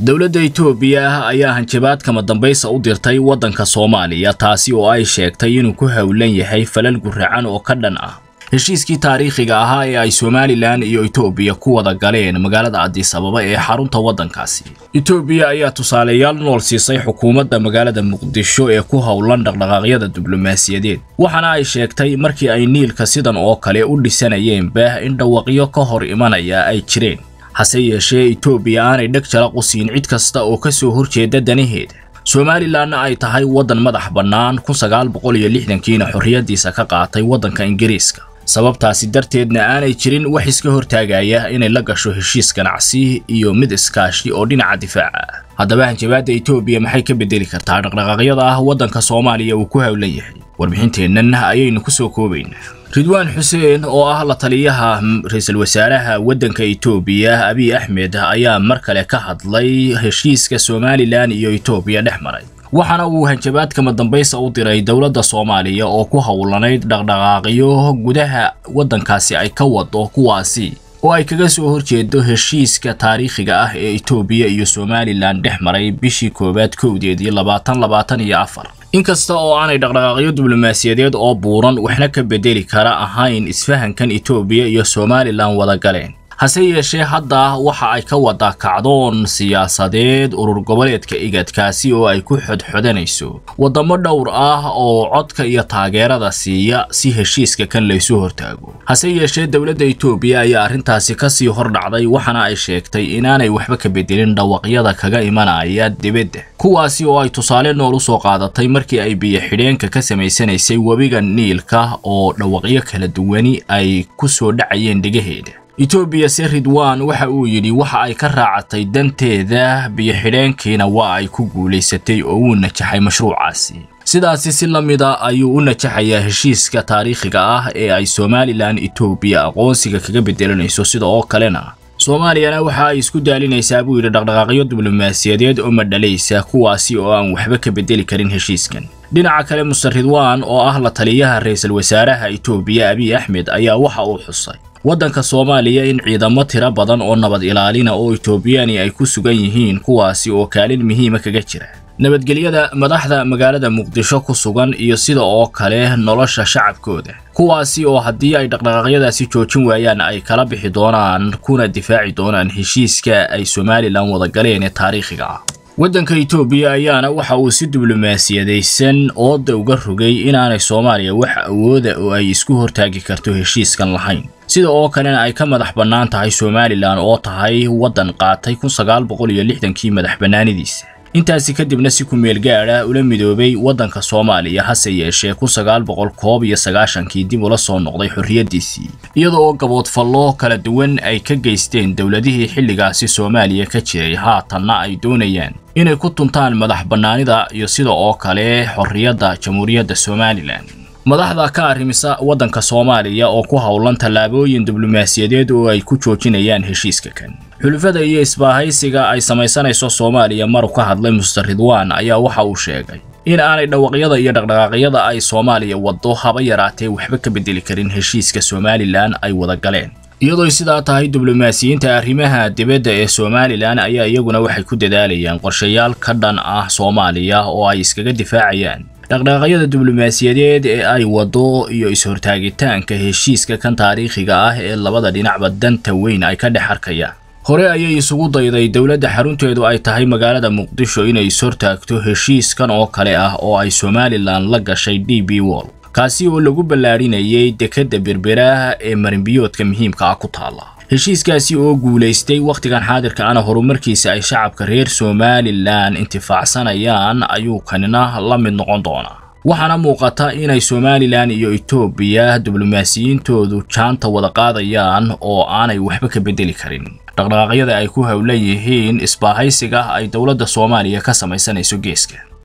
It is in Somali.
dowladda itoobiya ayaa hanjabaad kama dambaysa u dirtay waddanka soomaaliya taasi oo ay sheegtay inuu ku howlan yahay falal guracan oo ka dhan ah heshiiskii taariikhiga ahaa ee ay somalilan iyo itoobiya ku wada galeen magaalada cadis ababa ee xarunta waddankaasi itoobiya ayaa tusaaleyaal nool siisay xukuumadda magaalada muqdisho ee ku howlan dhaqdhaqaaqyada diblomaasiyadeed waxaana ay sheegtay markii ay niilka sidan oo kale u dhisanayeen baah in dhawaqyo ka hor imanaya ay jireen hase yeeshee itoobiya aanay dheg jalaq u siin cid kasta oo ka soo horjeeda danaheeda somalilanna ay tahay waddan madax bannaan kun sagaal boqol iyo lixdankiina xorriyaddiisa ka qaatay waddanka ingiriiska sababtaasi darteedna aanay jirin wax iska hortaagaya inay la gasho heshiis ganacsi iyo mid iskaashi oo dhinaca difaaca ah haddaba hanjabaadda itoobiya maxay ka bedeli kartaa dhaqdhaqaaqyada ah waddanka soomaaliya uu ku howlan yahay warbixinteennan ayaynu ku soo koobaynaa ridwaan xuseen oo ah la taliyaha ra-iisul wasaaraha waddanka itoobiya abiy axmed ayaa mar kale ka hadlay heshiiska somalilan iyo itoobiya dhex maray waxaana uu hanjabaad kama dambaysa u diray dowladda soomaaliya oo ku howlanayd dhaqdhaqaaqyo gudaha waddankaasi ay ka wado kuwaasi oo ay kaga soo horjeedo heshiiska taariikhiga ah ee itoobiya iyo somalilan dhex maray bishii koowaad kowdeedii labaatan labaatan iyo afar inkasta oo aanay dhaqdhaqaaqyo diblomaasiyadeed oo buuran waxna ka bedeli kara ahayn isfahankan itoobiya iyo somalilan wada galeen hase yeeshee hadda waxa ay ka wada kacdoon siyaasadeed urur goboleedka igadkaasi oo ay ku xodxodanayso waddamo dhowr ah oo codka iyo taageerada siiya si heshiiska kan laysu hortaago hase yeeshee dowladda itoobiya ayaa arrintaasi kasii hordhacday waxaana ay sheegtay inaanay waxba ka bedelin dhawaqyada kaga imanaya dibadda kuwaasi oo ay tusaale nool u soo qaadatay markii ay biyo xidheenka ka samaysanaysay webiga niilka oo dhawaqyo kala duwani ay ku soo dhacayeen dhegaheeda itoobiya se ridwan waxa uu yidhi waxa ay ka raacatay danteeda biyo-xidheenkiina waa ay ku guulaysatay oo uu najaxay mashruucaasi sidaasi si la mida ayuu u najaxayaa heshiiska taariikhiga ah ee ay somalilan itoobiya aqoonsiga kaga bedelanayso sida oo kalena soomaaliyana waxa ay isku daalinaysaa buu yidhi dhaqdhaqaaqyo diblomaasiyadeed oo madhalaysa kuwaasi oo aan waxba ka bedeli karin heshiiskan dhinaca kale muster ridwan oo ah la taliyaha ra-iisul wasaaraha itoobiya abiy axmed ayaa waxa uu xusay waddanka soomaaliya in ciidamo tiro badan oo nabad ilaalina oo itoobiyani ay ku sugan yihiin kuwaasi oo kaalin muhiima kaga jira nabadgelyada madaxda magaalada muqdisho ku sugan iyo sida oo kale nolosha shacabkooda kuwaasi oo haddii ay dhaqdhaqaaqyadaasi joojin waayaan ay kala bixi doonaan kuna difaaci doonaan heshiiska ay somalilan wada galeen ee taariikhiga ah waddanka itoobiya ayaana waxa uu si diblomaasiyadaysan ooda uga rogay inaanay soomaaliya wax awooda oo ay isku hortaagi karto heshiiskan lahayn sida oo kalena ay ka madax bannaan tahay somalilan oo tahay waddan qaatay kun sagaal boqol iyo lixdankii madax bannaanidiisa intaasi kadibna si ku-meel gaadha ula midoobay waddanka soomaaliya hase yeeshee kun sagaal boqol koob iyo sagaashankii dib ula soo noqday xorriyaddiisii iyada oo gaboodfallo kala duwan ay ka geysteen dowladihii xilligaasi soomaaliya ka jiray haatanna ay doonayaan inay ku tuntaan madax bannaanida iyo sida oo kale xorriyadda jamhuuriyadda somalilan madaxda ka arrimisa waddanka soomaaliya oo ku howlan tallaabooyin diblomaasiyadeed oo ay ku joojinayaan heshiiska kan xulufada iyo isbaahaysiga ay samaysanayso soomaaliya maru ka hadlay muster ridwan ayaa waxa uu sheegay in aanay dhawaqyada iyo dhaqdhaqaaqyada ay soomaaliya waddo haba yaraatee waxba ka bedeli karin heshiiska somalilan ay wada galeen iyadooy sidaa tahay diblomaasiyiinta arrimaha dibadda ee somalilan ayaa iyaguna waxay ku dadaalayaan qorshayaal ka dhan ah soomaaliya oo ay iskaga difaacayaan dhaqdhaqaaqyada diblomaasiyadeed ee ay waddo iyo is-hortaagitaanka heshiiska kan taariikhiga ah ee labada dhinacba danta weyn ay ka dhex arkayaan hore ayay isugu dayday dowladda xarunteedu ay tahay magaalada muqdisho inay is-hortaagto heshiiskan oo kale ah oo ay somalilan la gashay d b wall kaasi oo lagu ballaadhinayay dekedda berberaha ee marinbiyoodka muhiimka ah ku taalla heshiiskaasi oo guulaystay wakhtigan xaadirka ana horumarkiisa ay shacabka reer somalilan intifaacsanayaan ayuu kanina la mid noqon doonaa waxaana muuqata inay somalilan iyo itoobiya diblomaasiyiintoodu jaanta wada qaadayaan oo aanay waxba ka bedeli karin dhaqdhaqaaqyada ay ku howlan yihiin isbaahaysiga ay dowladda soomaaliya ka samaysanayso geeska